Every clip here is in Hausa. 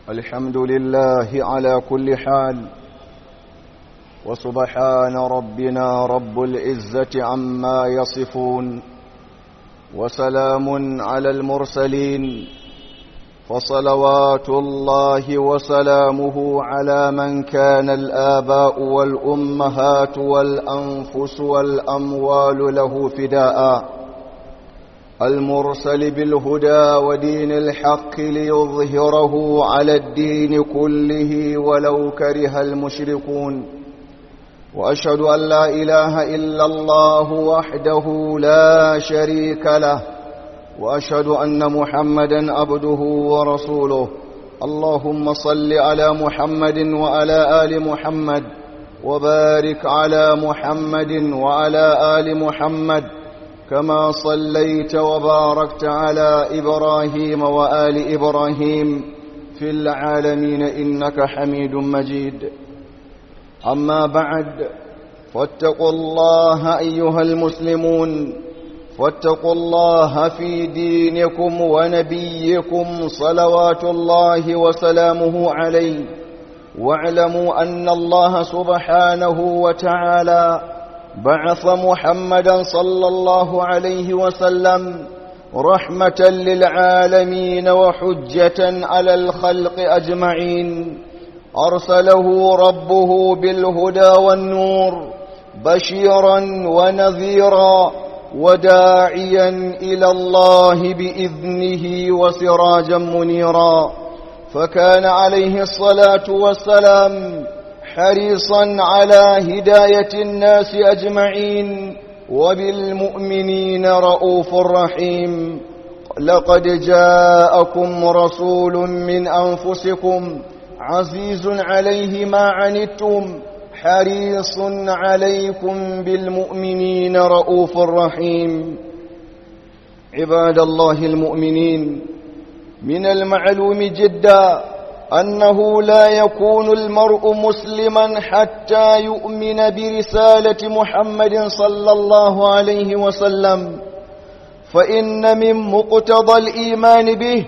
الحمد لله على كل حال وسبحان ربنا رب العزة عما يصفون وسلام على المرسلين فصلوات الله وسلامه على من كان الآباء والأمهات والأنفس والأموال له فداءً المرسل بالهدى ودين الحق ليظهره على الدين كله ولو كره المشركون وأشهد أن لا إله إلا الله وحده لا شريك له وأشهد أن محمدا عبده ورسوله اللهم صل على محمد وعلى آل محمد وبارك على محمد وعلى آل محمد كما صليت وباركت على إبراهيم وآل إبراهيم في العالمين إنك حميد مجيد أما بعد فاتقوا الله أيها المسلمون فاتقوا الله في دينكم ونبيكم صلوات الله وسلامه عليه واعلموا أن الله سبحانه وتعالى بعث محمدا صلى الله عليه وسلم رحمة للعالمين وحجة على الخلق أجمعين أرسله ربه بالهدى والنور بشيرا ونذيرا وداعيا إلى الله بإذنه وسراجا منيرا فكان عليه الصلاة والسلام حريصا على هداية الناس أجمعين وبالمؤمنين رؤوف رحيم لقد جاءكم رسول من أنفسكم عزيز عليه ما عنتم حريص عليكم بالمؤمنين رؤوف رحيم عباد الله المؤمنين من المعلوم جداً أنه لا يكون المرء مسلما حتى يؤمن برسالة محمد صلى الله عليه وسلم فإن من مقتضى الإيمان به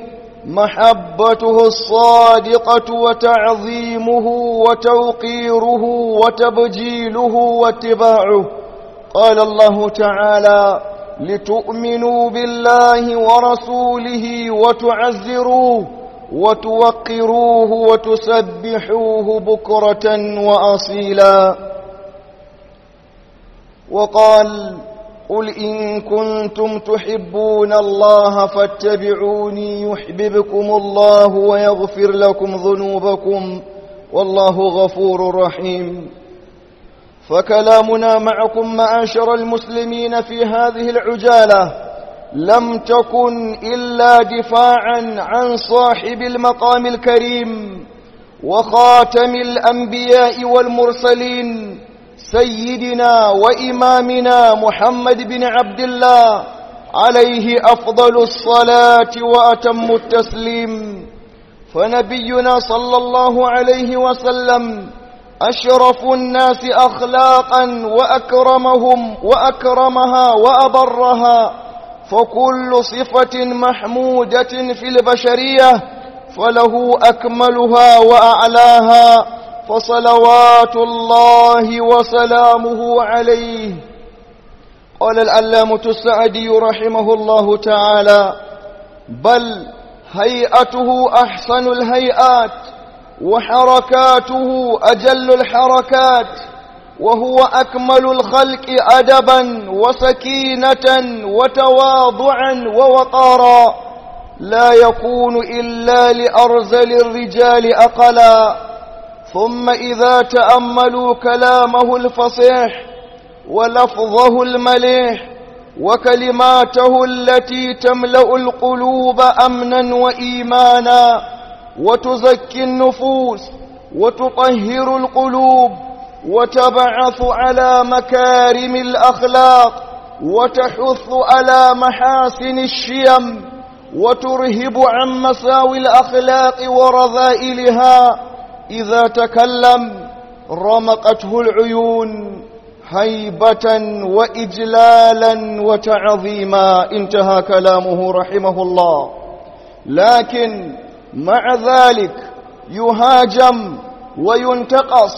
محبته الصادقة وتعظيمه وتوقيره وتبجيله واتباعه قال الله تعالى لتؤمنوا بالله ورسوله وتعزروه وتوقروه وتسبحوه بكرة وأصيلا وقال قل إن كنتم تحبون الله فاتبعوني يحببكم الله ويغفر لكم ذنوبكم والله غفور رحيم فكلامنا معكم معاشر المسلمين في هذه العجاله لم تكن إلا دفاعا عن صاحب المقام الكريم وخاتم الأنبياء والمرسلين سيدنا وإمامنا محمد بن عبد الله عليه أفضل الصلاة وأتم التسليم فنبينا صلى الله عليه وسلم أشرف الناس أخلاقا وأكرمهم وأكرمها وأبرها فكل صفة محمودة في البشرية فله أكملها وأعلاها فصلوات الله وسلامه عليه قال العلامة السعدي رحمه الله تعالى بل هيئته أحسن الهيئات وحركاته أجل الحركات وهو أكمل الخلق أدبا وسكينة وتواضعا ووقارا لا يكون إلا لأرزل الرجال أقلا ثم إذا تأملوا كلامه الفصيح ولفظه المليح وكلماته التي تملأ القلوب أمنا وإيمانا وتزكي النفوس وتطهر القلوب وتبعث على مكارم الأخلاق وتحث على محاسن الشيم وترهب عن مساوي الأخلاق ورذائلها إذا تكلم رمقته العيون هيبة وإجلالا وتعظيما انتهى كلامه رحمه الله لكن مع ذلك يهاجم وينتقص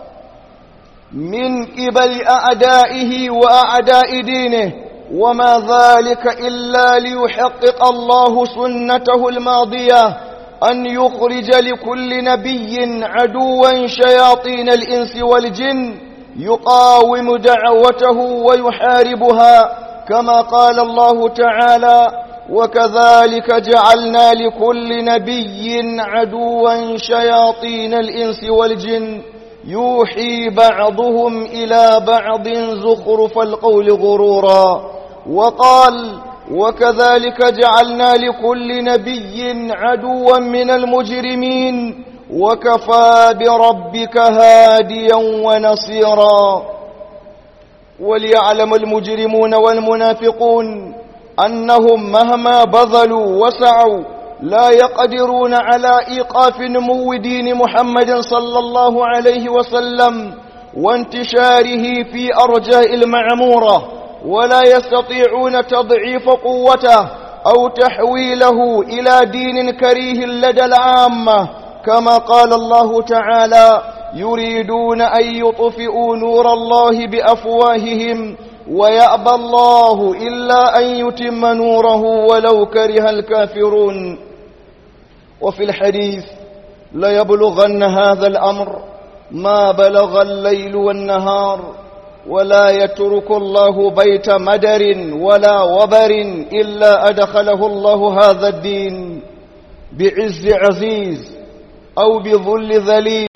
من قبل أعدائه وأعداء دينه وما ذلك إلا ليحقق الله سنته الماضية أن يخرج لكل نبي عدوا شياطين الإنس والجن يقاوم دعوته ويحاربها كما قال الله تعالى وكذلك جعلنا لكل نبي عدوا شياطين الإنس والجن يوحي بعضهم إلى بعض زخرف القول غرورا وقال وكذلك جعلنا لكل نبي عدوا من المجرمين وكفى بربك هاديا ونصيرا وليعلم المجرمون والمنافقون أنهم مهما بذلوا وسعوا لا يقدرون على إيقاف نمو دين محمد صلى الله عليه وسلم وانتشاره في أرجاء المعمورة ولا يستطيعون تضعيف قوته أو تحويله إلى دين كريه لدى العامة كما قال الله تعالى يريدون أن يطفئوا نور الله بأفواههم ويأبى الله إلا أن يتم نوره ولو كره الكافرون وفي الحديث ليبلغن هذا الأمر ما بلغ الليل والنهار ولا يترك الله بيت مدر ولا وبر إلا أدخله الله هذا الدين بعز عزيز أو بذل ذليل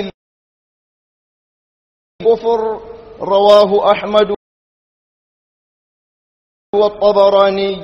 كفر رواه أحمد والطبراني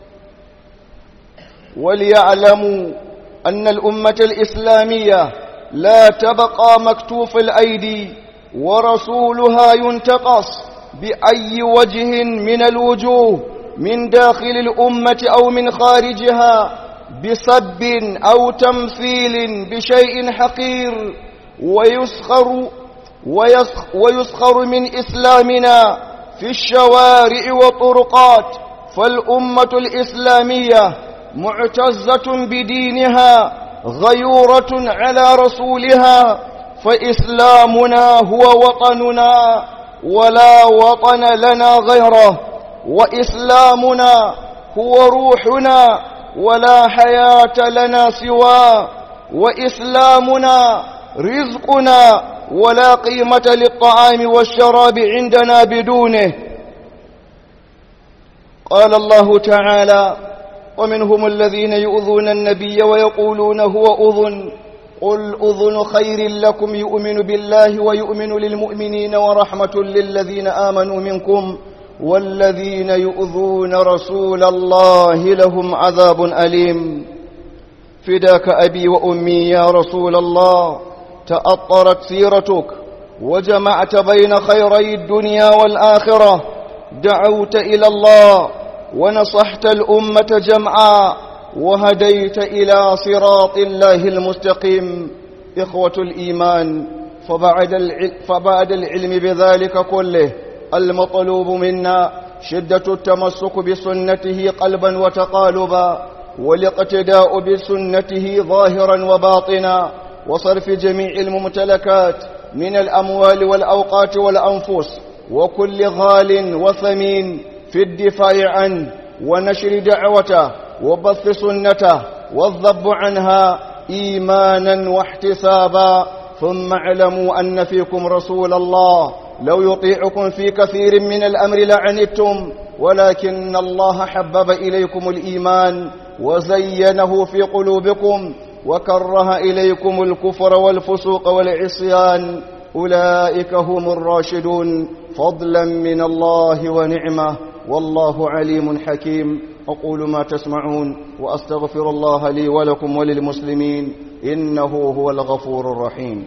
وليعلموا أن الأمة الإسلامية لا تبقى مكتوف الأيدي ورسولها ينتقص بأي وجه من الوجوه من داخل الأمة أو من خارجها بسب أو تمثيل بشيء حقير ويسخر ويسخر من إسلامنا في الشوارع والطرقات فالأمة الإسلامية معتزة بدينها غيورة على رسولها فإسلامنا هو وطننا ولا وطن لنا غيره وإسلامنا هو روحنا ولا حياة لنا سواه وإسلامنا رزقنا ولا قيمة للطعام والشراب عندنا بدونه قال الله تعالى ومنهم الذين يؤذون النبي ويقولون هو أذن قل أذن خير لكم يؤمن بالله ويؤمن للمؤمنين ورحمة للذين آمنوا منكم والذين يؤذون رسول الله لهم عذاب أليم فداك أبي وأمي يا رسول الله تأطرت سيرتك وجمعت بين خيري الدنيا والآخرة دعوت إلى الله ونصحت الأمة جمعا وهديت إلى صراط الله المستقيم إخوة الإيمان فبعد العلم, فبعد العلم بذلك كله المطلوب منا شدة التمسك بسنته قلبا وتقالبا والاقتداء بسنته ظاهرا وباطنا وصرف جميع الممتلكات من الأموال والأوقات والأنفس وكل غال وثمين في الدفاع عنه ونشر دعوته وبث سنته والذب عنها إيمانا واحتسابا ثم اعلموا أن فيكم رسول الله لو يطيعكم في كثير من الأمر لعنتم ولكن الله حبب إليكم الإيمان وزينه في قلوبكم وكره إليكم الكفر والفسوق والعصيان أولئك هم الراشدون فضلا من الله ونعمه والله عليم حكيم أقول ما تسمعون وأستغفر الله لي ولكم وللمسلمين إنه هو الغفور الرحيم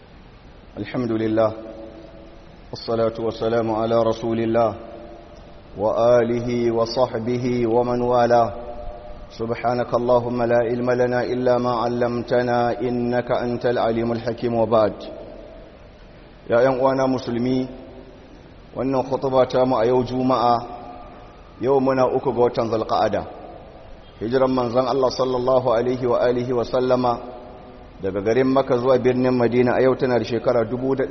الحمد لله والصلاة والسلام على رسول الله وآله وصحبه ومن والاه سبحانك اللهم لا علم لنا إلا ما علمتنا إنك أنت العليم الحكيم وبعد يا أيها مسلمي wannan khutuba ta mu a yau juma'a yau muna uku ga watan zulqa'ada hijiran manzon Allah sallallahu alaihi wa alihi wa sallama daga garin Makka zuwa birnin Madina a yau tana da shekara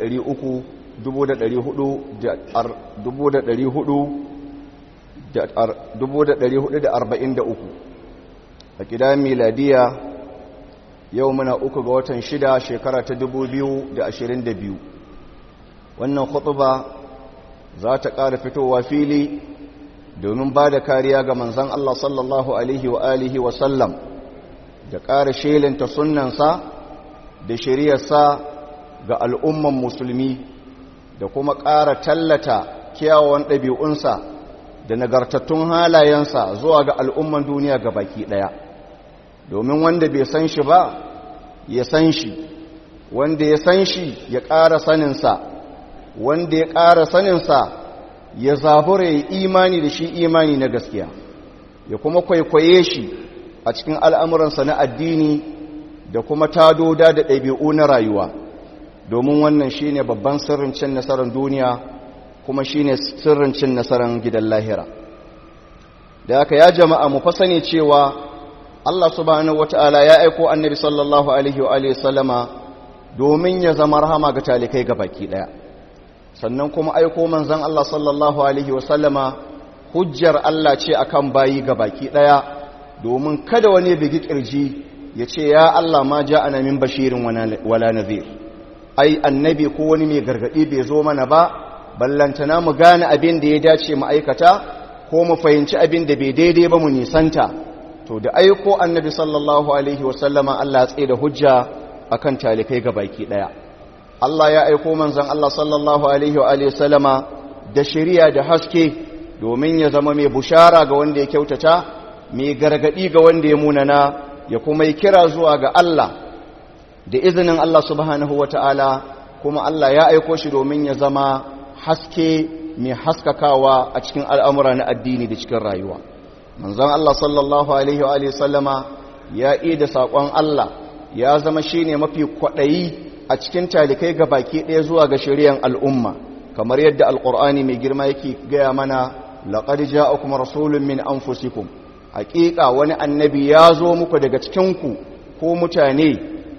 1443 a kidan miladiya yau muna uku ga watan shida shekara ta 2022 wannan khutuba za ta ƙara fitowa fili domin ba da kariya ga manzan Allah sallallahu Alaihi wa alihi wa sallam da ƙara shelinta sunansa da shiriyarsa ga al'umman musulmi da kuma ƙara tallata kyawawan ɗabi'unsa da nagartattun halayensa zuwa ga al'umman duniya ga baki ɗaya domin wanda bai san shi ba ya san shi wanda ya san shi ya ƙara saninsa wanda ya ƙara saninsa ya zabura ya imani da shi imani na gaskiya ya kuma kwaikwaye shi a cikin al'amuransa na addini da kuma tadoda da ɗabi'u na rayuwa domin wannan shi ne babban sirrin cin nasarar duniya kuma shi ne sirrin cin nasarar gidan lahira da aka ya jama'a mu fasane cewa Allah subhanahu wata'ala ya aiko annabi sallallahu alaihi wa sallama domin ya zama rahama ga talikai ga baki ɗaya sannan kuma aiko manzan Allah sallallahu Alaihi wasallama hujjar Allah ce akan bayi ga baki ɗaya domin kada wani bigi ƙirji ya ce ya Allah ma ja ana min bashirin wala nazir ai annabi ko wani mai gargaɗi bai zo mana ba ballantana mu gane abin da ya dace mu aikata ko mu fahimci abin da bai daidai ba mu nisanta to da aiko annabi sallallahu alaihi wasallama Allah tsaye da hujja akan talikai ga baki ɗaya Allah ya aiko manzan Allah sallallahu Alaihi wa sallama da shari'a da haske domin ya zama mai bushara ga wanda ya kyautata, mai gargadi ga wanda ya munana, ya kuma yi kira zuwa ga Allah da izinin Allah subhanahu wa ta'ala, kuma Allah ya aiko shi domin ya zama haske mai haskakawa a cikin al'amura na addini da cikin rayuwa. Manzan Allah sallallahu Alaihi wa sallama ya da saƙon Allah ya zama shi ne mafi kwaɗayi a cikin talikai ga baki ɗaya zuwa ga shari'an al'umma kamar yadda alƙur'ani mai girma yake gaya mana laƙar ja'akum rasulun min anfusikum haƙiƙa wani annabi ya zo muku daga cikinku ko mutane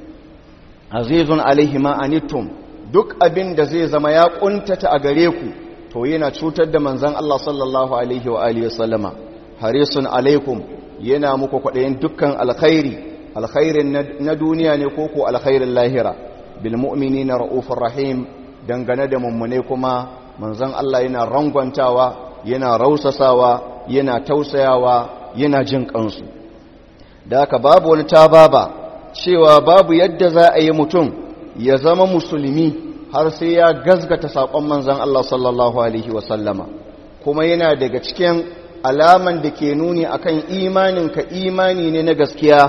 azizun alaihi ma anittum duk abin da zai zama ya ƙuntata a gare ku to yana cutar da manzan Allah sallallahu alaihi wa alihi wasallama harisun alaikum yana muku kwaɗayin dukkan alkhairi alkhairin na duniya ne ko ko alkhairin lahira bilmu'mini na ra'ufin rahim dangane da mummune kuma manzon Allah yana rangwantawa yana rausasawa yana tausayawa yana jin kansu da haka babu wani tababa cewa babu yadda za a yi mutum ya zama musulmi har sai ya gazgata saƙon manzon Allah sallallahu alaihi wasallama kuma yana daga cikin alaman da ke nuni akan imaninka imani ne na gaskiya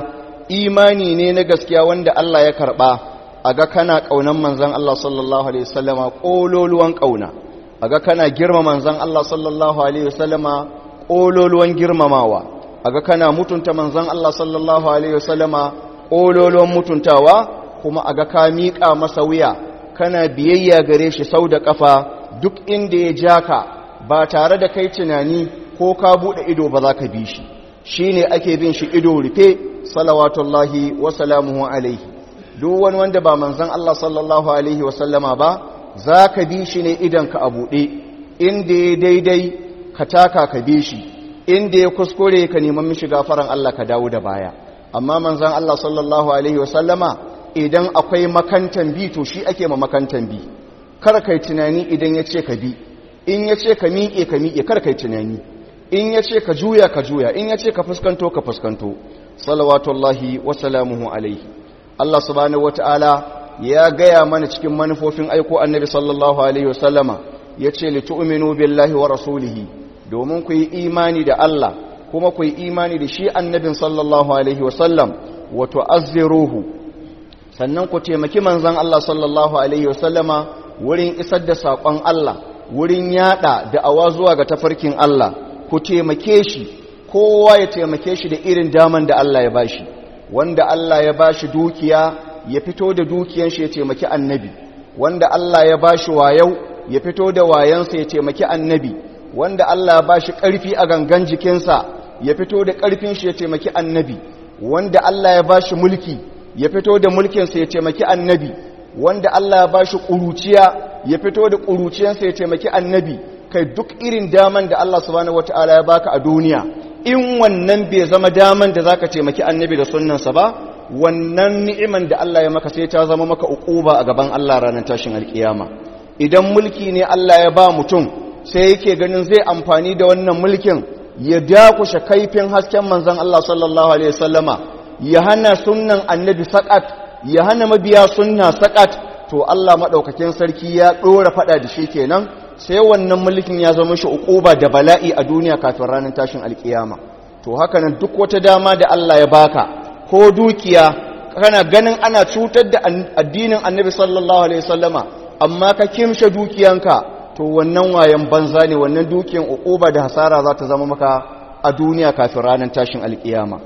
imani ne na gaskiya wanda Allah ya karɓa a ga kana ƙaunan manzan Allah sallallahu Alaihi wasallama ƙololuwan ƙauna a ga kana girma manzan Allah sallallahu Alaihi wasallama ƙololuwan girmamawa a ga kana mutunta manzan Allah sallallahu Alaihi wasallama ƙololuwan mutuntawa kuma a ga ka miƙa masa wuya kana biyayya gare shi sau da ƙafa duk inda ya ja ka ba tare da kai tunani ko ka buɗe ido ba za ka bi shi shi ne ake bin shi ido rufe salawatullahi wasalamuhu alaihi duk wani wanda ba manzan Allah sallallahu Alaihi wasallama ba za ka bi shi ne idanka a buɗe inda ya daidai ka taka ka bi shi inda ya kuskure ka neman mishi gafaran Allah ka dawo da baya amma manzan Allah sallallahu Alaihi wasallama idan akwai makantan bi to shi ake ma makantan bi kar kai tunani idan ya ce ka bi in ya ce ka miƙe ka miƙe kar kai tunani in ya ce ka juya ka juya in ya ce ka fuskanto ka fuskanto salawatullahi wasalamuhu alaihi Allah subhanahu wata'ala ya gaya mana cikin manufofin aiko annabi sallallahu alaihi wasallama ya ce litu'minu billahi wa rasulihi domin ku yi imani da Allah kuma ku yi imani da shi annabin sallallahu alaihi wasallam wa tu'azziruhu sannan ku taimaki manzon Allah sallallahu alaihi wasallama wurin isar da saƙon Allah wurin yada da'awa zuwa ga tafarkin Allah ku taimake shi kowa ya taimake shi da irin daman da Allah ya bashi wanda Allah ya bashi dukiya ya fito da dukiyan shi ya taimaki annabi wanda Allah ya bashi wayau ya fito da wayansa ya taimaki annabi wanda Allah ya bashi ƙarfi a gangan jikinsa ya fito da ƙarfin shi ya taimaki annabi wanda Allah ya bashi mulki ya fito da mulkinsa ya taimaki annabi wanda Allah ya bashi ƙuruciya ya fito da ƙuruciyansa ya taimaki annabi kai duk irin daman da Allah subhanahu wataala ya baka a duniya in wannan bai zama daman da zaka taimaki annabi da sunnansa ba wannan ni'iman da Allah ya maka sai ta zama maka uquba a gaban Allah ranar tashin alkiyama idan mulki ne Allah ya ba mutum sai yake ganin zai amfani da wannan mulkin ya dakushe kaifin hasken manzon Allah sallallahu alaihi wasallama ya hana sunnan annabi sakat ya hana mabiya sunna sakat to Allah madaukakin sarki ya dora fada da shi kenan sai wannan mulkin ya zama shi uquba da bala'i a duniya kafin ranar tashin alkiyama to haka nan duk wata dama da Allah ya baka ko dukiya kana ganin ana cutar da addinin annabi sallallahu alaihi wasallama amma ka kimshe dukiyanka to wannan wayan banza ne wannan dukiyan uquba da hasara za ta zama maka a duniya kafin ranar tashin alkiyama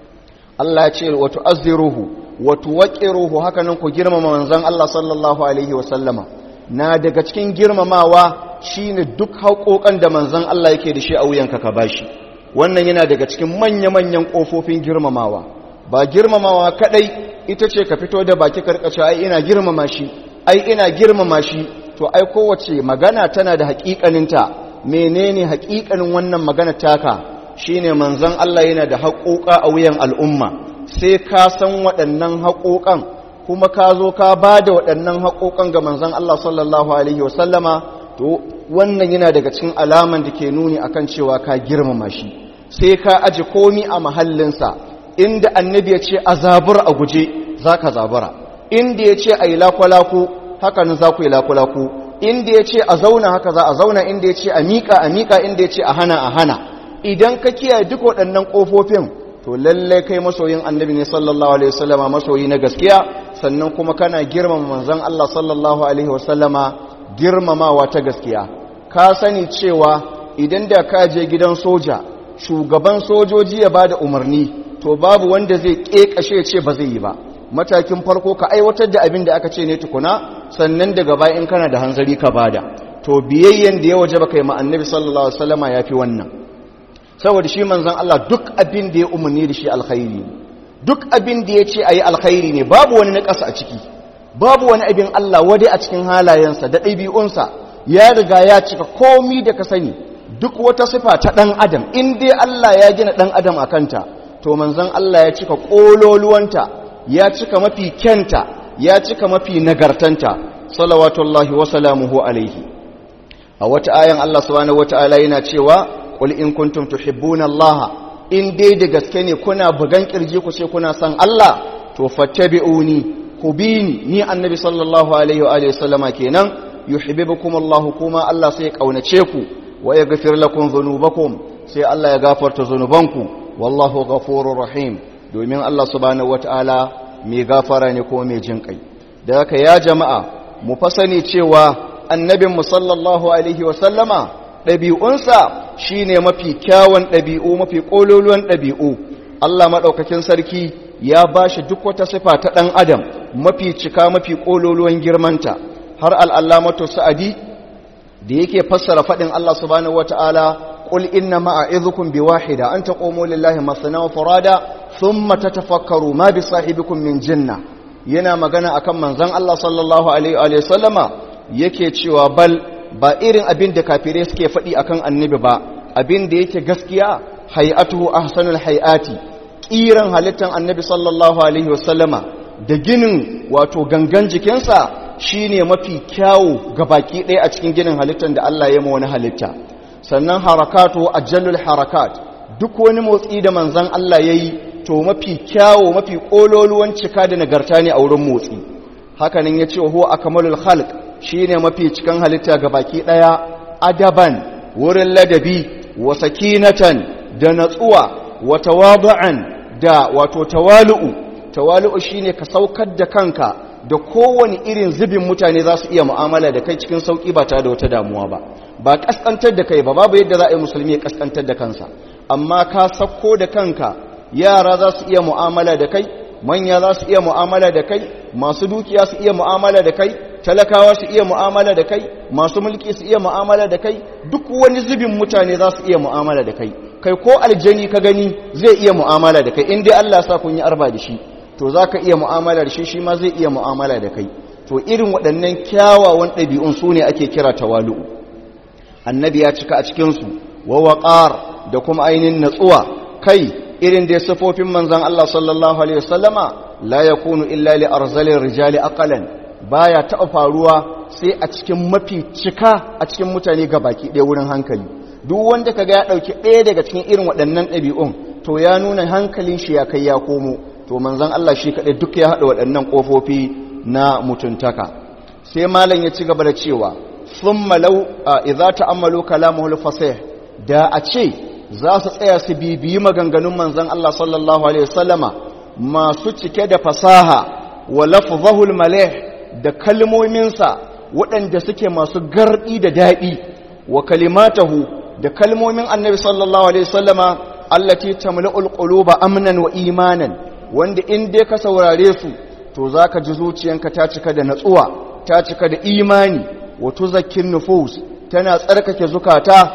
Allah ya ce wa tu'azziruhu wa tuwaqqiruhu haka nan ku girmama manzon Allah sallallahu alaihi wasallama na daga cikin girmamawa shine duk haƙoƙan da manzon Allah yake da shi a wuyanka ka bashi wannan yana daga cikin manya-manyan ƙofofin girmamawa ba girmamawa kadai ita ce ka fito da baki karkace ai ina girmama shi ai ina girmama shi to ai kowace magana tana da haƙiƙaninta menene haƙiƙanin wannan magana taka shine manzon Allah yana da haƙoƙa a wuyan al'umma sai ka san waɗannan haƙoƙan kuma ka zo ka ba da waɗannan haƙoƙan ga manzon Allah sallallahu alaihi wasallama to wannan yana daga cikin alaman da ke nuni akan cewa ka girmama shi sai ka aji komi a mahallinsa inda annabi ya ce a zabura a guje za ka zabura inda ya ce a yi lakwalaku haka nan za ku yi lakwalaku inda ya ce a zauna haka za a zauna inda ya ce a miƙa a miƙa inda ya ce a hana a hana idan ka kiyaye duk waɗannan ƙofofin to lallai kai masoyin annabi ne sallallahu alaihi wasallama masoyi na gaskiya sannan kuma kana girmama manzon Allah sallallahu alaihi wasallama girmamawa ta gaskiya ka sani cewa idan da ka je gidan soja shugaban sojoji ya bada umarni to babu wanda zai kekashe ce ba zai yi ba matakin farko ka aiwatar da abin da aka ce ne tukuna sannan daga baya in kana da hanzari ka bada to biyayyen da ya waje baka yi ma annabi sallallahu alaihi wasallama yafi wannan saboda shi manzon Allah duk abin da ya umarni da shi alkhairi duk abin da ya ce ayi alkhairi ne babu wani na ƙasa a ciki babu wani abin Allah wadai a cikin halayensa da ɗabi'unsa ya riga ya cika komi da ka sani duk wata sifa ta ɗan adam in dai Allah ya gina ɗan adam a kanta to manzon Allah ya cika ƙololuwanta ya cika mafi kyanta ya cika mafi nagartanta salawatullahi wa salamuhu alaihi a wata ayan Allah subhanahu wata'ala yana cewa qul in kuntum tuhibbuna Allah in dai da gaske ne kuna bugan kirji ku ce kuna son Allah to fattabi'uni ku bi ni ni annabi sallallahu alaihi wa alihi sallama kenan yuhibbukum Allah kuma Allah sai ya kaunace ku wa yaghfir lakum dhunubakum sai Allah ya gafarta zunubanku wallahu ghafurur rahim domin Allah subhanahu wataala mai gafara ne kuma mai jin kai da haka ya jama'a mu fasani cewa annabin mu sallallahu alaihi wa sallama ɗabi'unsa shine mafi kyawun ɗabi'u mafi ƙololuwan ɗabi'u Allah maɗaukakin sarki ya ba shi duk wata sifa ta ɗan adam mafi cika mafi ƙololuwan girmanta har al'allamatu sa'adi da yake fassara faɗin Allah subhanahu wata'ala ƙul inna ma'a'izukun bi wahida an taƙomo lillahi masana wa farada sun mata tafakkaru ma bi sahibikun min jinna yana magana akan manzan Allah sallallahu alaihi wa sallama yake cewa bal ba irin abin da kafirai suke faɗi akan annabi ba abin da yake gaskiya hay'atuhu ahsanul hay'ati kiran halittar annabi sallallahu alaihi wasallama da ginin wato gangan jikinsa shine mafi kyawu ga baki ɗaya a cikin ginin halittar da Allah ya ma wani halitta sannan harakatu ajallul harakat duk wani motsi da manzan Allah yayi to mafi kyawu mafi kololuwan cika da nagarta ne a wurin motsi hakanan yace huwa akmalul khalq shine mafi cikan halitta ga baki ɗaya adaban wurin ladabi wa sakinatan da natsuwa wa tawadu'an da wato tawalu'u tawalu'u shine ka saukar da kanka da kowane irin zubin mutane za su iya mu'amala da kai cikin sauƙi ba tare da wata damuwa ba ba ƙasƙantar da kai ba babu yadda za a yi musulmi ya ƙasƙantar da kansa amma ka sakko da kanka yara za su iya mu'amala da kai manya za su iya mu'amala da kai masu dukiya su iya mu'amala da kai talakawa su iya mu'amala da kai masu mulki su iya mu'amala da kai duk wani zubin mutane za su iya mu'amala da kai kai ko aljani ka gani zai iya mu'amala da kai in dai Allah sa kun yi arba da shi to za ka iya mu'amala da shi shi ma zai iya mu'amala da kai to irin waɗannan kyawawan ɗabi'un su ne ake kira tawalu'u annabi ya cika a cikinsu wa waƙar da kuma ainihin natsuwa kai irin da sifofin manzan Allah sallallahu alaihi wasallama la yakunu illa li arzalin rijali aqalan baya taɓa faruwa sai a cikin mafi cika a cikin mutane ga baki ɗaya wurin hankali duk wanda kaga ya ɗauki ɗaya daga cikin irin waɗannan ɗabi'un to ya nuna hankalin shi ya kai ya komo to manzan Allah shi kaɗai duk ya haɗa waɗannan ƙofofi na mutuntaka sai malam ya ci gaba da cewa sun malau a idza ta'ammalu kalamuhul fasih da a ce za su tsaya su bibiyi maganganun manzan Allah sallallahu alaihi wasallama masu cike da fasaha wa lafzahul malih da kalmominsa waɗanda suke masu garɗi da daɗi wa kalimatahu da kalmomin annabi sallallahu alaihi wasallama allati tamla'ul quluba amnan wa imanan wanda in dai ka saurare su to zaka ji zuciyanka ta cika da natsuwa ta cika da imani wa tuzakkin nufus tana tsarkake zukata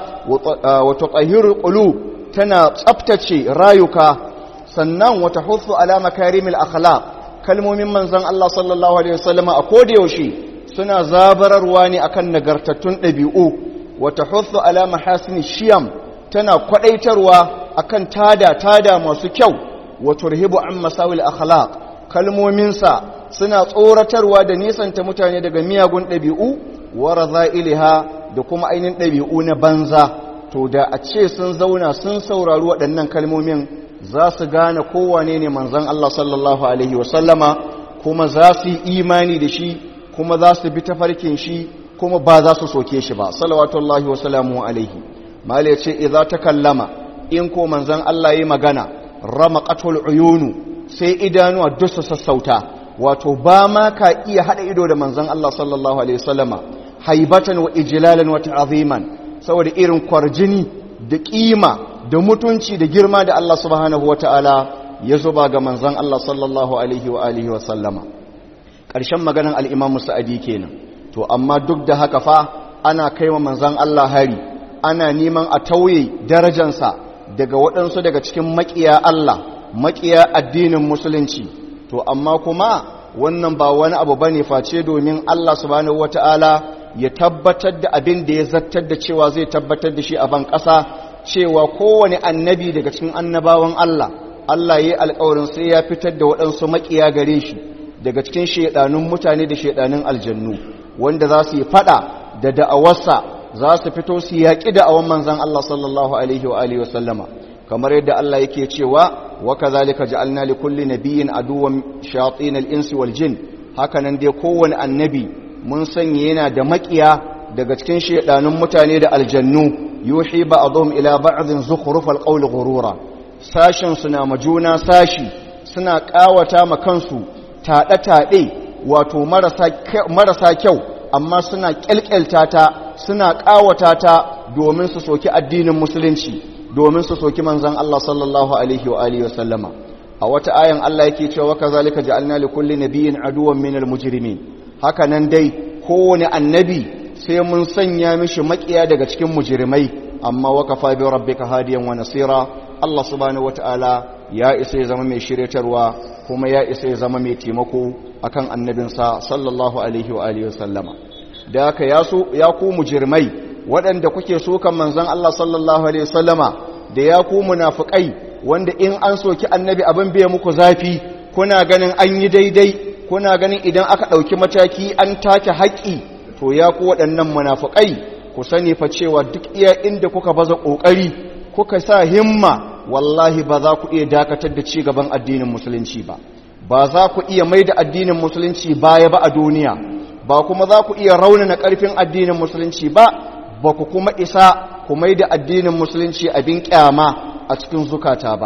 wa tutahhirul qulub tana tsaftace rayuka sannan wa tahussu ala makarimil akhlaq kalmomin manzon Allah sallallahu alaihi wasallam a koda yaushe suna zabararwa ne akan nagartattun dabi'u wa tahussu ala mahasini shiyam tana kwadaitarwa akan tada tada masu kyau wa turhibu an masawil akhlaq kalmominsa suna tsoratarwa da nisanta mutane daga miyagun ɗabi'u wa raza'iliha da kuma ainihin ɗabi'u na banza to da a ce sun zauna sun saurari waɗannan kalmomin za su gane kowane ne manzan Allah sallallahu alaihi wasallama kuma za su yi imani da shi kuma za su bi tafarkin shi kuma ba za su soke shi ba salawatullahi wasalamu alaihi mala ce idza ta kallama in ko manzan Allah yi magana rama qatul uyunu sai idanuwa duk su sassauta wato ba ma ka iya hada ido da manzon Allah sallallahu alaihi wasallama haibatan wa ijlalan wa ta'ziman saboda irin kwarjini da kima da mutunci da girma da Allah subhanahu wataala ya zuba ga manzon Allah sallallahu alaihi wa alihi wasallama ƙarshen maganan al-Imam Sa'adi kenan to amma duk da haka fa ana kaiwa manzon Allah hari ana neman a tauye darajansa daga waɗansu daga cikin maƙiya Allah maƙiya addinin musulunci to amma kuma wannan ba wani abu bane face domin Allah subhanahu wataala ya tabbatar da abin da ya zartar da cewa zai tabbatar da shi a ban ƙasa cewa kowane annabi daga cikin annabawan Allah Allah ya yi alƙawarin sai ya fitar da waɗansu maƙiya gare shi daga cikin shaiɗanun mutane da shaiɗanun aljannu wanda za su yi faɗa da da'awarsa za su fito su yaƙi da'awan manzon Allah sallallahu alaihi wa alihi wa sallama kamar yadda Allah yake cewa وكذلك جعلنا لكل نبي عدوا شياطين الانس والجن hakanan dai kowane annabi mun sanya yana da makiya daga cikin shedanun mutane da aljannu yuhi ba'dhum ila ba'dhin zukhrufal qawli ghurura sashin suna majuna sashi suna kawata ma kansu tada tade wato marasa marasa kyau amma suna kyalkyalta ta suna kawata ta domin su soki addinin musulunci domin su soki manzan Allah sallallahu alaihi wa alihi wasallama a wata ayan Allah yake cewa kazalika ja'alna li kulli nabiyyin aduwwan minal mujrimin haka nan dai kowane annabi sai mun sanya mishi makiya daga cikin mujrimai amma wakafa bi rabbika hadiyan wa nasira Allah subhanahu wataala ya isa ya zama mai shiryatarwa kuma ya isa ya zama mai taimako akan annabinsa sallallahu alaihi wa alihi wasallama da haka ya so ya ku mujrimai waɗanda kuke sukan manzon Allah sallallahu alaihi wasallama da ya ku munafikai wanda in an soki annabi abin bai muku zafi kuna ganin an yi daidai kuna ganin idan aka ɗauki mataki an take haƙƙi to ya ku waɗannan munafikai ku sani fa cewa duk iya inda kuka baza ƙoƙari kuka sa himma wallahi ba za ku iya dakatar da ci gaban addinin musulunci ba ba za ku iya mai da addinin musulunci baya ba a duniya ba kuma za ku iya raunana ƙarfin addinin musulunci ba ba ku kuma isa ku mai da addinin musulunci abin kyama a cikin zukata ba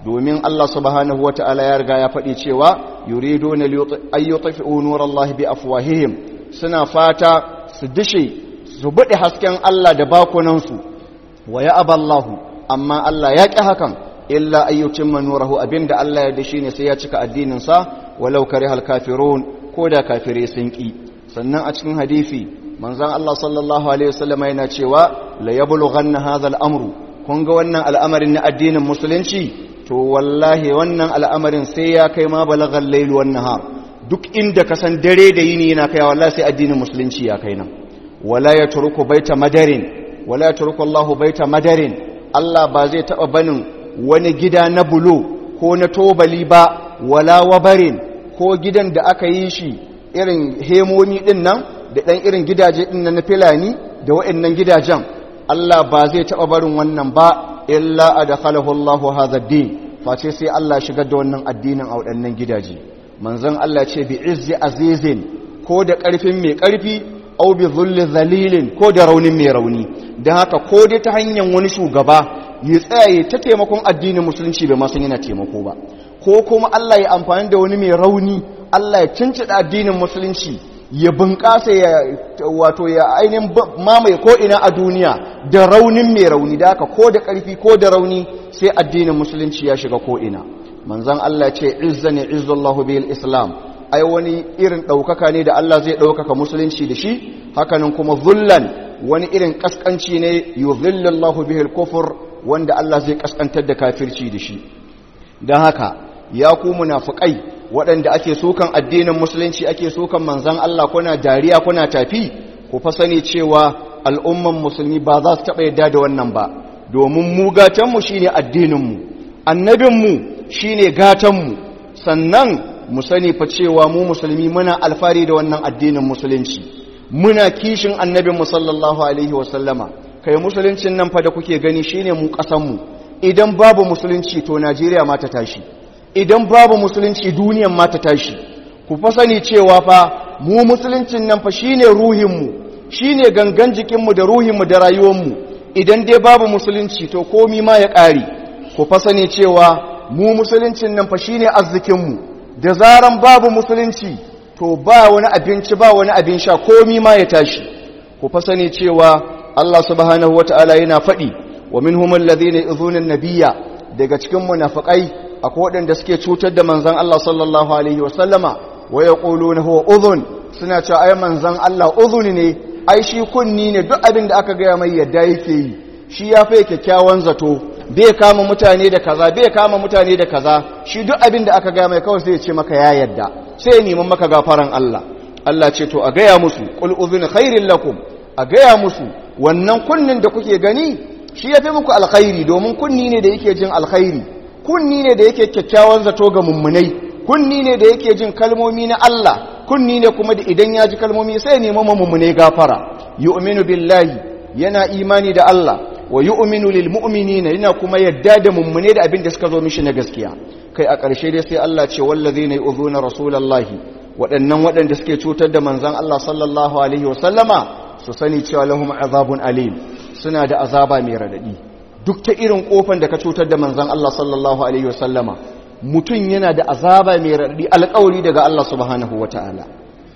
domin Allah subhanahu wata'ala ya riga ya faɗi cewa yuriduna ayyutfi'u nurallahi bi afwahihim suna fata su dishe su buɗe hasken Allah da bakunansu wa ya aballahu amma Allah ya ƙi hakan illa ayyucin manurahu abinda Allah ya dashi ne sai ya cika addininsa walau kare halkafirun ko da kafire sun ƙi sannan a cikin hadisi manzon Allah sallallahu alaihi wasallam yana cewa la yablughanna hadha al-amru kun ga wannan al'amarin na addinin musulunci to wallahi wannan al'amarin sai ya kai ma balagal layl wan nahar duk inda ka san dare da yini yana kai wallahi sai addinin musulunci ya kai nan wala yatruku baita madarin wala yatruku Allahu baita madarin Allah ba zai taba banin wani gida na bulo ko na tobali ba wala wabarin ko gidan da aka yi shi irin hemomi din nan da ɗan irin gidaje din nan na filani da waɗannan gidajen Allah ba zai taɓa barin wannan ba illa adkhalahu Allahu hadha ad-din face sai Allah shigar da wannan addinin a waɗannan gidaje manzon Allah ce bi izzi azizin ko da ƙarfin mai ƙarfi au bi zulli zalilin ko da raunin mai rauni dan haka ko dai ta hanyar wani shugaba ya tsaye ta taimakon addinin musulunci bai masan yana taimako ba ko kuma Allah ya amfani da wani mai rauni Allah ya cincida addinin musulunci ya bunƙasa ya wato ya ainihin mamaye ko ina a duniya da raunin mai rauni da haka ko da ƙarfi ko da rauni sai addinin musulunci ya shiga ko ina manzon Allah ce izzani izzallahu bil islam ai wani irin ɗaukaka ne da Allah zai ɗaukaka musulunci da shi hakanan kuma zullan wani irin kaskanci ne yuzillallahu bihil kufur wanda Allah zai kaskantar da kafirci da shi don haka ya ku munafikai waɗanda ake sukan addinin musulunci ake sukan manzan Allah kuna dariya kuna tafi ku fa sani cewa al'umman musulmi ba za su taɓa yadda da wannan ba domin mu gatanmu shine addininmu annabinmu shine gatanmu sannan mu sani fa cewa mu musulmi muna alfari da wannan addinin musulunci muna kishin annabinmu sallallahu alaihi wasallama kai musuluncin nan fa da kuke gani shine mu kasanmu idan babu musulunci to Najeriya ma ta tashi idan babu musulunci duniyan ma ta tashi ku fa sani cewa fa mu musuluncin nan fa shine ruhinmu shine gangan jikinmu da ruhinmu da rayuwarmu idan dai babu musulunci to komi ma ya ƙare ku fa sani cewa mu musuluncin nan fa shine arzikinmu da zaran babu musulunci to ba wani abinci ba wani abin sha komi ma ya tashi ku fa sani cewa Allah subhanahu wata'ala yana faɗi wa minhum alladhina yu'dhuna an-nabiyya daga cikin munafiqai akwai waɗanda suke cutar da manzon Allah sallallahu alaihi wa sallama wa yaquluna huwa udhun suna cewa ai manzon Allah udhun ne ai shi kunni ne duk abin da aka gaya mai yadda yake yi shi ya fa kyakkyawan zato bai kama mutane da kaza bai kama mutane da kaza shi duk abin da aka gaya mai kawai sai ya ce maka ya yadda sai ya neman maka gafaran Allah Allah ce to a gaya musu qul udhun khairin lakum a gaya musu wannan kunnin da kuke gani shi ya fi muku alkhairi domin kunni ne da yake jin alkhairi kunni ne da yake kyakkyawan zato ga mummunai kunni ne da yake jin kalmomi na Allah kunni ne kuma da idan ya ji kalmomi sai nemi mummunai gafara yu'minu billahi yana imani da Allah wa yu'minu lil mu'minina yana kuma yadda da mummune da abin da suka zo mishi na gaskiya kai a ƙarshe dai sai Allah ce wallazina yu'zuna rasulallahi waɗannan waɗanda suke cutar da manzon Allah sallallahu alaihi wasallama su sani cewa lahum azabun alim suna da azaba mai radadi duk ta irin kofan da ka cutar da manzon Allah sallallahu alaihi wasallama mutum yana da azaba mai radadi alƙawari daga Allah subhanahu wataala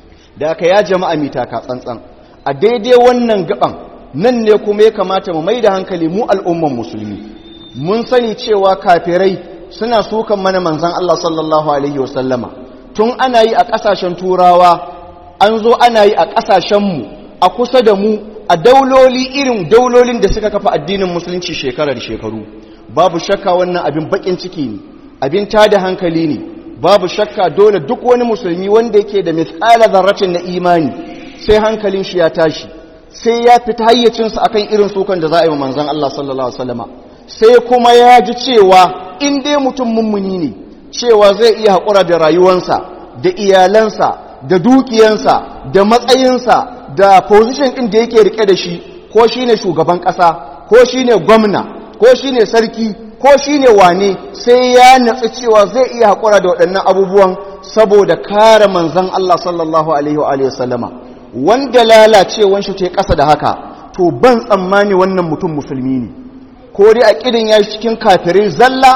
da aka ya jama'a mita ka tsantsan a daidai wannan gaban nan ne kuma ya kamata mu mai da hankali mu al'umman musulmi mun sani cewa kafirai suna sukan mana manzon Allah sallallahu alaihi wasallama tun ana yi a ƙasashen turawa an zo ana yi a ƙasashenmu a kusa da mu a dauloli irin daulolin da suka kafa addinin musulunci shekara da shekaru babu shakka wannan abin bakin ciki ne abin tada hankali ne babu shakka dole duk wani musulmi wanda yake da misala zarratin na imani sai hankalin shi ya tashi sai ya fita hayyacinsa akan irin sukan da za a yi wa manzon Allah sallallahu alaihi wasallama sai kuma ya ji cewa in dai mutum mummuni ne cewa zai iya haƙura da rayuwansa da iyalansa da dukiyansa da matsayinsa da position ɗin da yake rike da shi ko shine shugaban ƙasa ko shine gwamna ko shine sarki ko shine wane sai ya natsi cewa zai iya haƙura da waɗannan abubuwan saboda kare manzon Allah sallallahu alaihi wa sallama wanda lalacewan shi ta ƙasa da haka to ban tsammani wannan mutum musulmi ne ko dai a ƙirin ya cikin kafirai zalla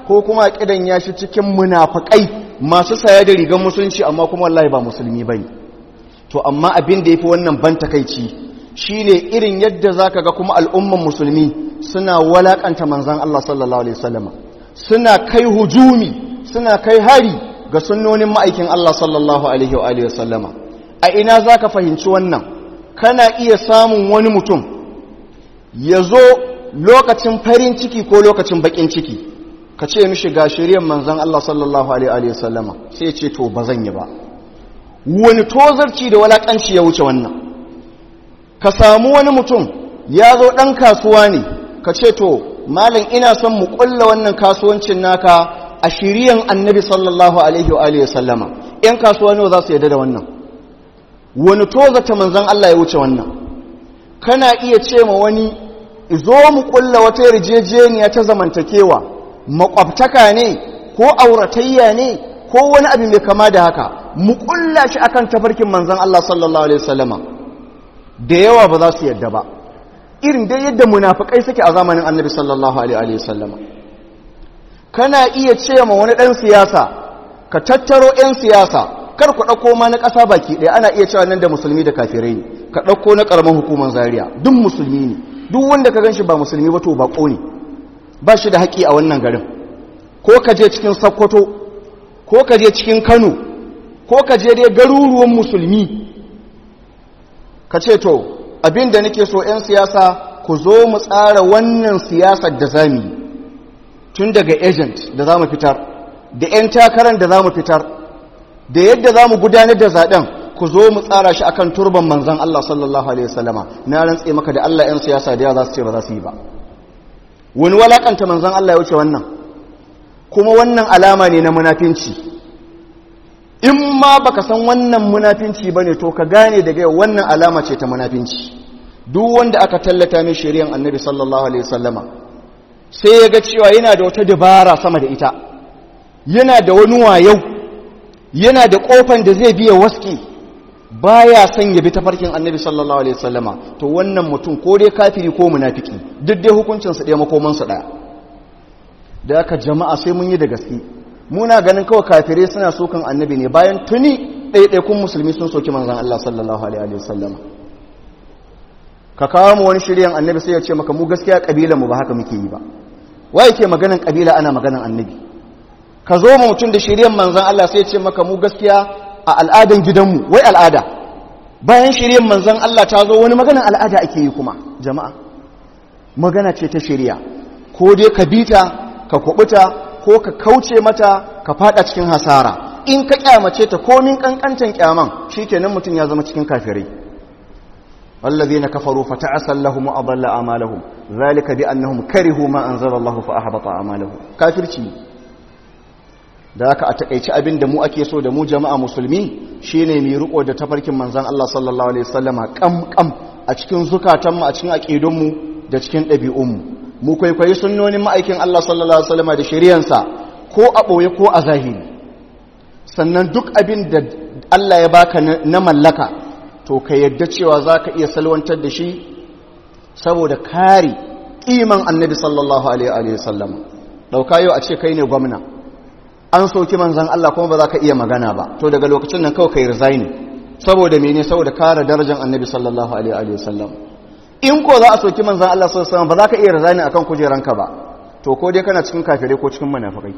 ko kuma a kidan ya shi cikin munafakai masu saya da rigar musulunci amma kuma wallahi ba musulmi bane to amma abin da yafi wannan ban takeici shine irin yadda zaka ga kuma al'umman musulmi suna walakanta manzon Allah sallallahu alaihi wasallam suna kai hujumi suna kai hari ga sunnonin ma'aikin Allah sallallahu alaihi wa alihi wasallama a ina zaka fahimci wannan kana iya samun wani mutum ya zo lokacin farin ciki ko lokacin bakin ciki ka ce mishi ga shiryan manzan Allah sallallahu alaihi wasallama sai ce to ba zan yi ba wani tozarci da walakanci ya wuce wannan ka samu wani mutum ya zo ɗan kasuwa ne ka ce to malam ina son mu ƙulla wannan kasuwancin naka a shiryan annabi sallallahu alaihi wa alihi sallama ‘yan kasuwa ne za su yadda da wannan wani tozata manzan Allah ya wuce wannan kana iya ce ma wani zo mu ƙulla wata yarjejeniya ta zamantakewa makwabtaka ne ko auratayya ne ko wani abu mai kama da haka mu ƙulla shi akan tafarkin manzan Allah sallallahu alaihi sallama da yawa ba za su yadda ba irin dai yadda munafikai suke a zamanin annabi sallallahu alaihi wasallama kana iya ce ma wani dan siyasa ka tattaro yan siyasa kar ku dauko ma na ƙasa baki ɗaya ana iya cewa nan da musulmi da kafirai ne ka dauko na karaman hukumar zaria duk musulmi ne duk wanda ka ganshi ba musulmi ba to bako ne ba shi da haƙi a wannan garin ko ka je cikin sokoto ko ka je cikin kano ko ka je dai garuruwan musulmi ka ce to abin da nake so 'yan siyasa ku zo mu tsara wannan siyasar da za mu yi tun daga agent da za mu fitar da 'yan takarar da za mu fitar da yadda za mu gudanar da zaɓen ku zo mu tsara shi akan turban manzan Allah sallallahu Alaihi wasallama na rantse maka da Allah 'yan siyasa da yawa za su ce ba za su yi ba wani walakanta manzan Allah ya wuce wannan kuma wannan alama ne na munafinci in ma baka san wannan munafinci bane to ka gane daga yau wannan alama ce ta munafinci duk wanda aka tallata mai shari'an annabi sallallahu alaihi wasallama sai ya ga cewa yana da wata dabara sama da ita yana da wani wayau yana da kofan da zai biya waski baya son ya bi tafarkin annabi sallallahu alaihi wasallama to wannan mutum ko dai kafiri ko munafiki duk dai hukuncin su ɗaya makoman su ɗaya da aka jama'a sai mun yi da gaske muna ganin kawai kafirai suna sokan annabi ne bayan tuni ɗaiɗaikun musulmi sun soki manzan Allah sallallahu alaihi wasallam ka kawo mu wani shiryan annabi sai ya ce maka mu gaskiya kabila mu ba haka muke yi ba wa yake maganan kabila ana maganan annabi ka zo mu mutum da shiryan manzan Allah sai ya ce maka mu gaskiya a al'adan gidanmu wai al'ada bayan shiryan manzan Allah ta zo wani maganan al'ada ake yi kuma jama'a magana ce ta shirya ko dai ka bita ka kubuta ko ka kauce mata ka fada cikin hasara in ka kyamace ta komin kankantan kyaman shikenan mutum ya zama cikin kafirai wallazina kafaru fata'asal lahum wa adalla a'malahum zalika bi annahum karihu ma anzala Allah fa ahbata a'malahum kafirci da haka a takeici abin da mu ake so da mu jama'a musulmi shine mu riko da tafarkin manzon Allah sallallahu alaihi wasallama kam kam a cikin zukatanmu a cikin aqidunmu da cikin ɗabi'unmu mu kwaikwayi sunnonin ma'aikin Allah sallallahu Alaihi wasallama da shari'ansa ko a ɓoye ko a zahiri sannan duk abin da Allah ya baka na mallaka to ka yadda cewa za ka iya salwantar da shi saboda kare ƙiman annabi sallallahu Alaihi wasallama ɗauka yau a ce kai ne gwamna an soki manzan Allah kuma ba za ka iya magana ba to daga lokacin nan kawai ka yi resign saboda mene saboda kare darajar annabi sallallahu Alaihi wasallama in ko za a soki manzan Allah sallallahu alaihi ba za ka iya razani akan kujeranka ba to ko dai kana cikin kafirai ko cikin munafikai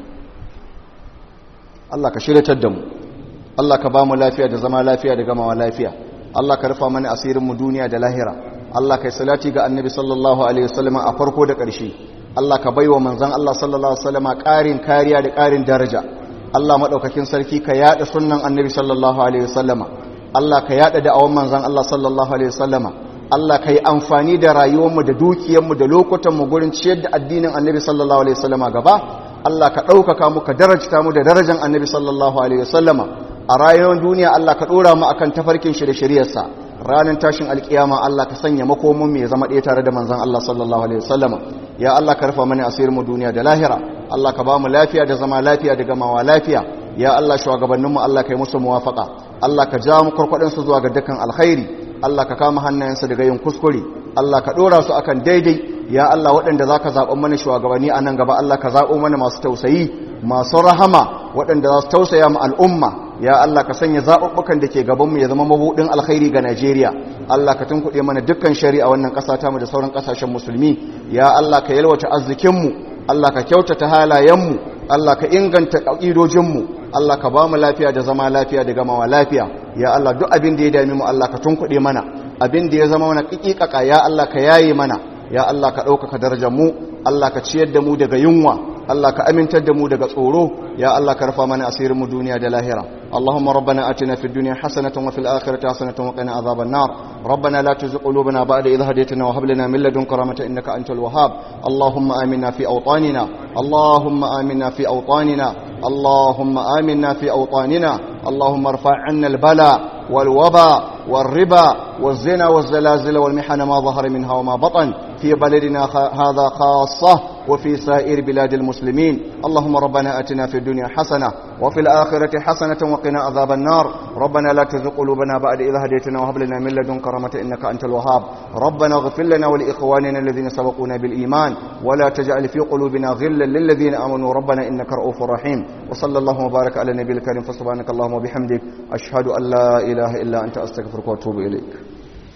Allah ka shiryatar da mu Allah ka ba mu lafiya da zama lafiya da gamawa lafiya Allah ka rufa mana asirin mu duniya da lahira Allah kai salati ga annabi sallallahu alaihi wasallam a farko da ƙarshe Allah ka baiwa manzan Allah sallallahu alaihi wasallam ƙarin kariya da ƙarin daraja Allah madaukakin sarki ka yada sunnan annabi sallallahu alaihi wasallama Allah ka yada da'awan manzan Allah sallallahu alaihi wasallama Allah ka yi amfani da rayuwarmu da dukiyarmu da lokutanmu gurin ciyar da addinin annabi sallallahu alaihi wasallama gaba Allah ka ɗaukaka mu ka darajta mu da darajar annabi sallallahu alaihi wasallama a rayuwar duniya Allah ka ɗora mu akan tafarkin shi da shari'arsa ranar tashin alkiyama Allah ka sanya makomin mu ya zama ɗaya tare da manzon Allah sallallahu alaihi wasallama ya Allah ka rufa mana asirin mu duniya da lahira Allah ka ba mu lafiya da zama lafiya da gamawa lafiya ya Allah shugabanninmu Allah ka yi musu muwafaka Allah ka ja mu kurkudin zuwa ga dukkan alkhairi Allah ka kama hannayensu daga yin kuskure Allah ka ɗora su akan daidai ya Allah waɗanda za ka zaɓa mana shugabanni a nan gaba Allah ka zaɓo mana masu tausayi masu rahama waɗanda za su tausaya ma al'umma ya Allah ka sanya zaɓuɓɓukan da ke gabanmu ya zama mabuɗin alkhairi ga Najeriya Allah ka tunkuɗe mana dukkan shari'a wannan ƙasa tamu da sauran ƙasashen musulmi ya Allah ka yalwata arzikinmu Allah ka kyautata halayenmu Allah ka inganta ƙa'idojinmu Allah ka ba mu lafiya da zama lafiya da gamawa lafiya ya Allah duk abin da ya dami mu Allah ka tunkuɗe mana abin da ya zama mana ƙiƙiƙaƙa ya Allah ka yaye mana ya Allah ka ɗaukaka darajar mu Allah ka ciyar da mu daga yunwa Allah ka amintar da mu daga tsoro ya Allah ka rufa mana asirin mu duniya da lahira Allahumma rabbana atina fid dunya hasanatan wa fil akhirati hasanatan wa qina adhaban nar rabbana la tuzigh qulubana ba'da idh hadaytana wa hab lana min ladunka rahmatan innaka antal wahhab Allahumma aminna fi awtanina Allahumma aminna fi awtanina Allahumma aminna fi awtanina Allahumma irfa' 'anna al-bala والوباء والربا والزنا والزلازل والمحن ما ظهر منها وما بطن في بلدنا هذا خاصة وفي سائر بلاد المسلمين اللهم ربنا أتنا في الدنيا حسنة وفي الآخرة حسنة وقنا عذاب النار ربنا لا تزغ قلوبنا بعد إذ هديتنا وهب لنا من لدنك رحمة إنك أنت الوهاب ربنا اغفر لنا ولإخواننا الذين سبقونا بالإيمان ولا تجعل في قلوبنا غلا للذين آمنوا ربنا إنك رؤوف رحيم وصلى الله وبارك على النبي الكريم فسبحانك اللهم وبحمدك أشهد أن لا إله إلا أنت أستغفرك وأتوب إليك